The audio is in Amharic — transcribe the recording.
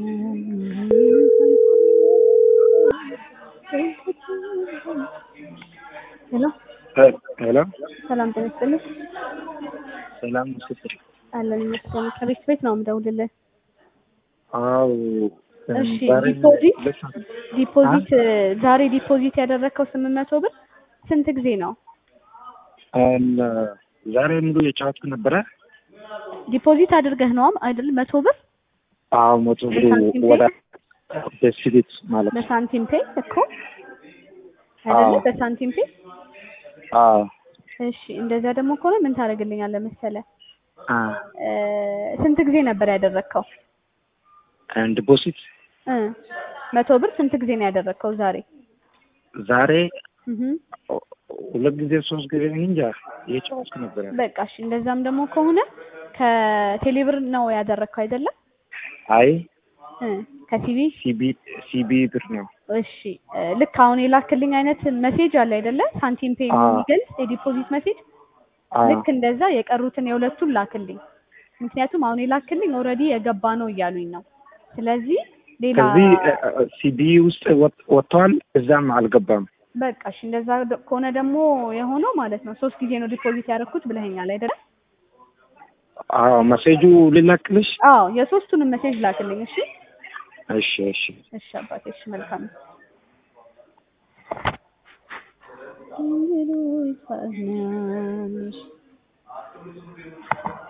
ሄሎ ሄሎ ሰላም ጤና ይስጥልኝ። ሰላም ስትል አለን ይመስገን። ከቤት ቤት ነው የምደውልልህ። አው እሺ ዲፖዚት ዲፖዚት ዛሬ ዲፖዚት ያደረግከው ስምንት መቶ ብር ስንት ጊዜ ነው? ዛሬ ሙሉ የጫወትኩ ነበረ። ዲፖዚት አድርገህ ነው አይደል? መቶ ብር አዎ መቶ ብሩ በሳንቲም ወደ ደስቤት ማለት ነው። በሳንቲም ፔ እኮ አይደለ? አዎ። በሳንቲም ፔ አዎ እሺ። እንደዛ ደግሞ ከሆነ ምን ታደርግልኛለህ መሰለህ? አ እ ስንት ጊዜ ነበር ያደረግከው? ዲፖዚት እ መቶ ብር ስንት ጊዜ ነው ያደረግከው ዛሬ? ዛሬ እህ ሁለት ጊዜ ሶስት ጊዜ እንጃ የጫወትኩ ነበረ። በቃ እሺ። እንደዛም ደግሞ ከሆነ ከቴሌብር ነው ያደረግከው አይደለም? አይ እ ከሲቪ ሲቢ ሲቢ ብር ነው። እሺ እ ልክ አሁን የላክልኝ አይነት ሜሴጅ አለ አይደለ? ሳንቲም ፔ አዎ። የሚገልጽ የዲፖዚት ሜሴጅ አዎ ልክ እንደዛ የቀሩትን የሁለቱን ላክልኝ። ምክንያቱም አሁን የላክልኝ ኦልሬዲ የገባ ነው እያሉኝ ነው። ስለዚህ ሌላ ከዚህ ሲቢ ውስጥ ወጥ- ወጥቷል፣ እዛም አልገባም። በቃ እሺ፣ እንደዛ ደ- ከሆነ ደግሞ የሆነው ማለት ነው ሶስት ጊዜ ነው ዲፖዚት ያደረኩት ብለኸኛል አይደለ? አዎ መሴጁ ልላክልሽ? አዎ የሶስቱንም ሜሴጅ ላክልኝ። እሺ እሺ እሺ እሺ አባቴ፣ እሺ መልካም ነው።